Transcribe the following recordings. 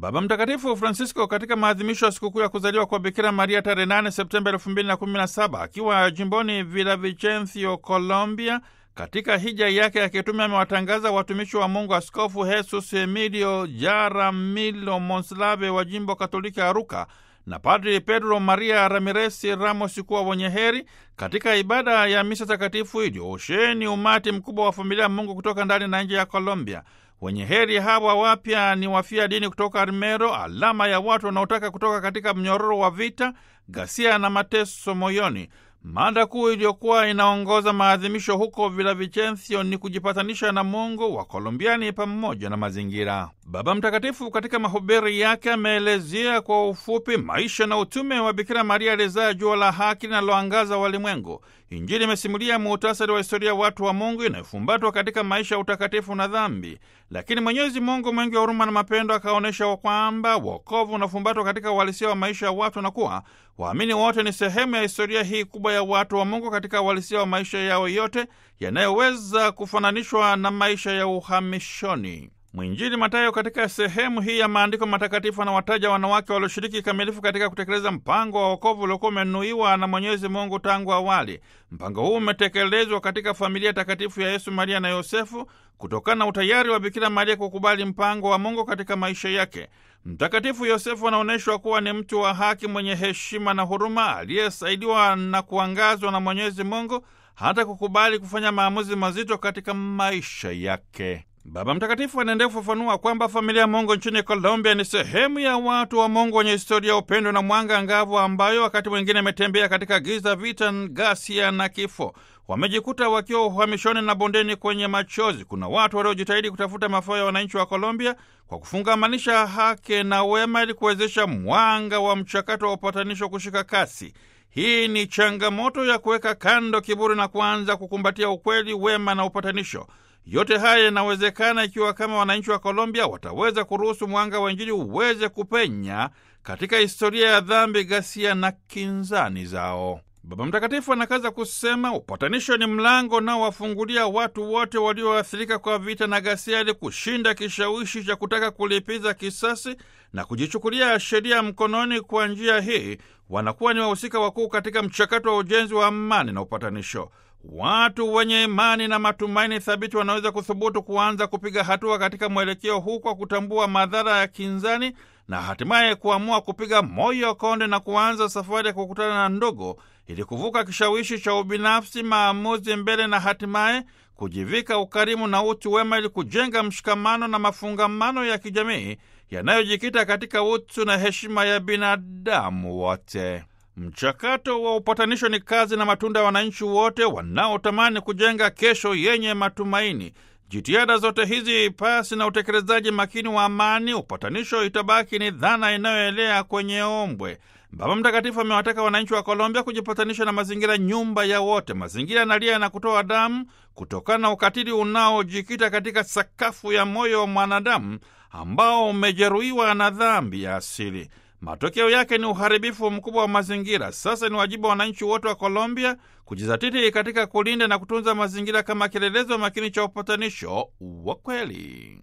Baba Mtakatifu Francisco katika maadhimisho ya sikukuu ya kuzaliwa kwa Bikira Maria tarehe 8 Septemba 2017 akiwa jimboni Villavicencio, Colombia, katika hija yake ya kitume amewatangaza watumishi wa Mungu Askofu Jesus Emilio Jaramillo Monslave wa jimbo Katoliki Aruka na Padri Pedro Maria Ramirez Ramos kuwa wenye heri katika ibada ya misa takatifu iliyoosheni umati mkubwa wa familia ya Mungu kutoka ndani na nje ya Colombia. Wenye heri hawa wapya ni wafia dini kutoka Armero, alama ya watu wanaotaka kutoka katika mnyororo wa vita, ghasia na mateso moyoni. Mada kuu iliyokuwa inaongoza maadhimisho huko Villavicencio ni kujipatanisha na Mungu wa Kolombiani pamoja na mazingira. Baba Mtakatifu katika mahubiri yake ameelezea kwa ufupi maisha na utume wa Bikira Maria alizaa jua la haki linaloangaza walimwengu. Injili imesimulia muhtasari wa historia ya watu wa Mungu inayofumbatwa katika maisha ya utakatifu na dhambi, lakini Mwenyezi Mungu mwingi wa huruma na mapendo akaonyesha kwamba wokovu unafumbatwa katika uhalisia wa maisha ya watu na kuwa waamini wote ni sehemu ya historia hii kubwa ya watu wa Mungu katika uhalisia wa maisha yao yote yanayoweza kufananishwa na maisha ya uhamishoni. Mwinjili Matayo katika sehemu hii ya maandiko matakatifu anawataja wanawake walioshiriki kikamilifu katika kutekeleza mpango wa wokovu uliokuwa umenuiwa na Mwenyezi Mungu tangu awali. Mpango huu umetekelezwa katika familia takatifu ya Yesu, Maria na Yosefu kutokana na utayari wa Bikira Maria kukubali mpango wa Mungu katika maisha yake. Mtakatifu Yosefu anaonyeshwa kuwa ni mtu wa haki, mwenye heshima na huruma, aliyesaidiwa na kuangazwa na Mwenyezi Mungu hata kukubali kufanya maamuzi mazito katika maisha yake. Baba Mtakatifu anaendelea kufafanua kwamba familia ya Mungu nchini Colombia ni sehemu ya watu wa Mungu wenye historia ya upendo na mwanga angavu, ambayo wakati mwingine imetembea katika giza, vita, ghasia na kifo. Wamejikuta wakiwa uhamishoni na bondeni kwenye machozi. Kuna watu waliojitahidi kutafuta mafao ya wananchi wa Colombia kwa kufungamanisha haki na wema ili kuwezesha mwanga wa mchakato wa upatanisho kushika kasi. Hii ni changamoto ya kuweka kando kiburi na kuanza kukumbatia ukweli, wema na upatanisho. Yote haya yanawezekana ikiwa kama wananchi wa Colombia wataweza kuruhusu mwanga wa Injili uweze kupenya katika historia ya dhambi, ghasia na kinzani zao. Baba Mtakatifu anakaza kusema upatanisho ni mlango unaowafungulia watu wote walioathirika kwa vita na ghasia ili kushinda kishawishi cha kutaka kulipiza kisasi na kujichukulia sheria mkononi. Kwa njia hii wanakuwa ni wahusika wakuu katika mchakato wa ujenzi wa amani na upatanisho. Watu wenye imani na matumaini thabiti wanaweza kuthubutu kuanza kupiga hatua katika mwelekeo huu kwa kutambua madhara ya kinzani na hatimaye kuamua kupiga moyo konde na kuanza safari ya kukutana na ndogo ili kuvuka kishawishi cha ubinafsi, maamuzi mbele na hatimaye kujivika ukarimu na utu wema ili kujenga mshikamano na mafungamano ya kijamii yanayojikita katika utu na heshima ya binadamu wote. Mchakato wa upatanisho ni kazi na matunda ya wananchi wote wanaotamani kujenga kesho yenye matumaini. Jitihada zote hizi pasi na utekelezaji makini wa amani, upatanisho itabaki ni dhana inayoelea kwenye ombwe. Baba Mtakatifu amewataka wananchi wa Colombia kujipatanisha na mazingira, nyumba ya wote. Mazingira yanalia na kutoa damu kutokana na ukatili unaojikita katika sakafu ya moyo wa mwanadamu ambao umejeruhiwa na dhambi ya asili. Matokeo yake ni uharibifu mkubwa wa mazingira. Sasa ni wajibu wa wananchi wote wa Colombia kujizatiti katika kulinda na kutunza mazingira kama kielelezo makini cha upatanisho wa kweli.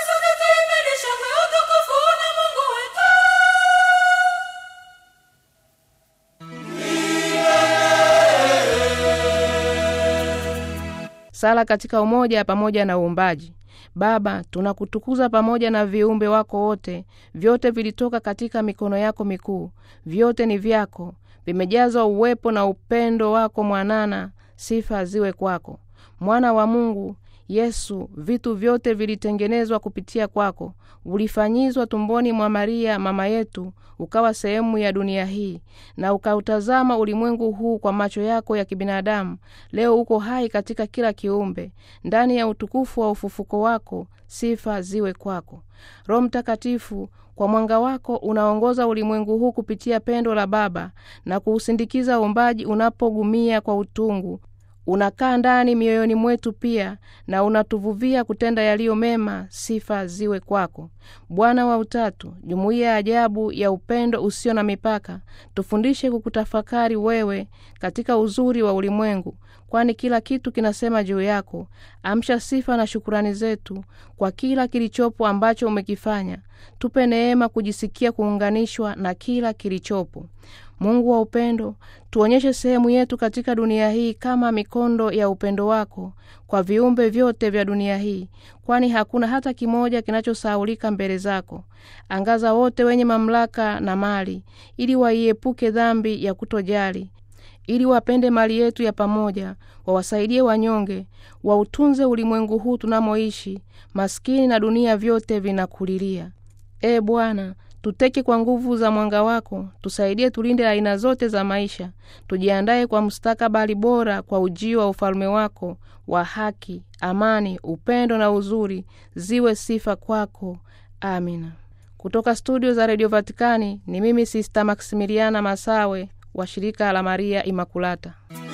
Sala katika umoja pamoja na uumbaji. Baba, tunakutukuza pamoja na viumbe wako wote. Vyote vilitoka katika mikono yako mikuu, vyote ni vyako, vimejazwa uwepo na upendo wako mwanana. Sifa ziwe kwako, mwana wa Mungu Yesu. Vitu vyote vilitengenezwa kupitia kwako, ulifanyizwa tumboni mwa Maria mama yetu, ukawa sehemu ya dunia hii na ukautazama ulimwengu huu kwa macho yako ya kibinadamu. Leo uko hai katika kila kiumbe, ndani ya utukufu wa ufufuko wako. Sifa ziwe kwako, Roho Mtakatifu. Kwa mwanga wako unaongoza ulimwengu huu kupitia pendo la Baba na kuusindikiza uumbaji unapogumia kwa utungu unakaa ndani mioyoni mwetu pia na unatuvuvia kutenda yaliyo mema. Sifa ziwe kwako, Bwana wa Utatu, jumuiya ya ajabu ya upendo usio na mipaka. Tufundishe kukutafakari wewe katika uzuri wa ulimwengu, kwani kila kitu kinasema juu yako. Amsha sifa na shukurani zetu kwa kila kilichopo ambacho umekifanya. Tupe neema kujisikia kuunganishwa na kila kilichopo. Mungu wa upendo, tuonyeshe sehemu yetu katika dunia hii kama mikondo ya upendo wako kwa viumbe vyote vya dunia hii, kwani hakuna hata kimoja kinachosahaulika mbele zako. Angaza wote wenye mamlaka na mali, ili waiepuke dhambi ya kutojali, ili wapende mali yetu ya pamoja, wawasaidie wanyonge, wautunze ulimwengu huu tunamoishi, maskini na dunia vyote vinakulilia. E Bwana, tuteke kwa nguvu za mwanga wako, tusaidie tulinde aina zote za maisha, tujiandaye kwa mustakabali bora, kwa ujio wa ufalme wako wa haki, amani, upendo na uzuri, ziwe sifa kwako. Amina. Kutoka studio za redio Vatikani ni mimi Sista Maksimiliana Masawe wa shirika la Maria Imakulata.